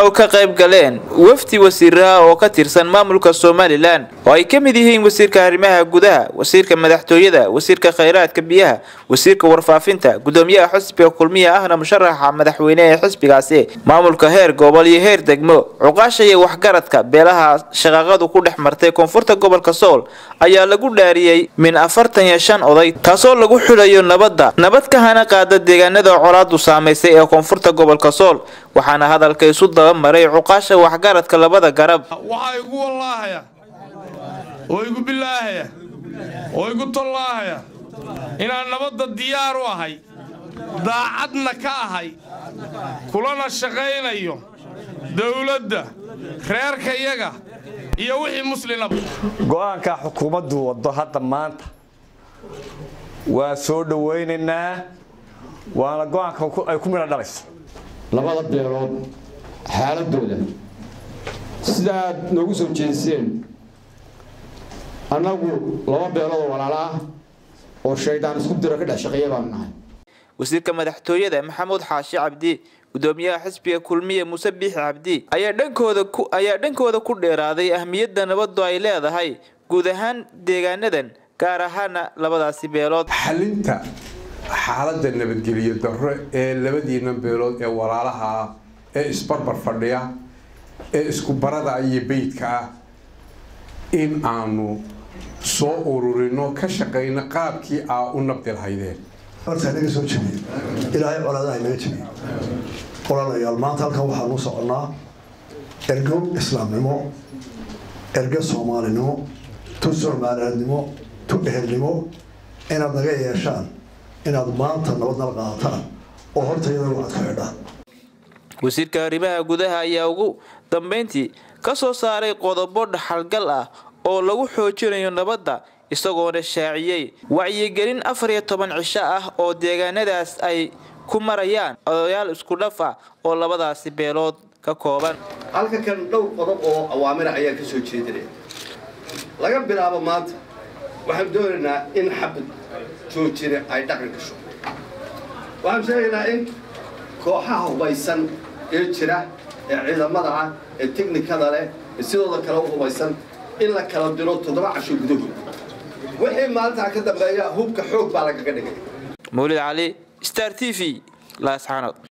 oo ka qayb galeen wafdi wasiiraha oo ka tirsan maamulka somalilan oo ay ka mid yihiin wasiirka arrimaha gudaha wasiirka madaxtooyada wasiirka khayraadka biyaha wasiirka warfaafinta gudoomiyaha xisbiga kulmiya ahna musharaxa madaxweyne ee xisbigaasi maamulka heer gobol iyo heer degmo cuqaasha iyo waxgaradka beelaha shaqaaqadu ku dhex martay koonfurta gobolka sool ayaa lagu dhaariyey min afartan iyo shan oday taasoo lagu xulayo nabadda nabad ka hana qaada deegaanada colaadu saamaysay ee koonfurta gobolka sool waxaana hadalka isu daba maray cuqaasha waxgaradka labada garab waxaa igu wallaahaya oo igu bilaahaya oo igu tollaahaya inaan nabadda diyaar u ahay daacadna ka ahay kulana shaqaynayo dowladda reerkayaga iyo wixii muslinaba go-aanka xukuumaddu waddo hadda maanta waa soo dhowaynaynaa waana go-aanka ay ku midho dhalayso labada beelood xaaladooda sidaad noogu soo jeeseen annagu laba beeloodoo walaalo ah oo shaydaan isku diro ka dhex shaqeeya baanu nahay wasiirka madaxtooyada maxamuud xaashi cabdi gudoomiyaha xisbiga kulmiye muuse biixi cabdi ayaa dhankooda ku ayaa dhankooda ku dheeraaday ahmiyadda nabaddu ay leedahay guud ahaan deegaanadan gaar ahaana labadaasi beelood xalinta xaaladda nabadgelyo darro ee labadiina beelood ee walaalaha ah ee isbarbar fadhiya ee isku barada iyo beydka ah in aanu soo ururino ka shaqayno qaabkii aa u nabdi lahaydeen horta naga soo jebiye ilaahay colaadaha naga jebiye ololayaal maanta halkan waxaanu soconnaa ergo islaamnimo ergo soomaalinimo tu soomaaliyadnimo tu ehelnimo inaad naga yeeshaan inaad maanta nabadnala qaadataan oo horta iyadana waxaad ku xidhaan wasiirka arrimaha gudaha ayaa ugu dambeyntii ka soo saaray qodobo dhaxalgal ah oo lagu xoojinayo nabadda isagoona shaaciyey wacyigelin afar iyo toban cisho ah oo deegaanadaas ay ku marayaan odayaal isku dhaf ah oo labadaasi beelood ka kooban halka kan dhowr qodob oo awaamira ayaan ka soo jeedinaya laga bilaabo maanta waxaan doonaynaa in xabad joojina ay dhaqan gasho waxaan sheegaynaa in kooxaha hubaysan ee jira ee ciidamada ah ee teknikada leh ee sidooda kale u hubaysan in la kala diro toddoba casho gudahood wixii maalintaa ka dambeeya hubka xoog baa lagaga dhigay mawlid cali star t v laasxaanood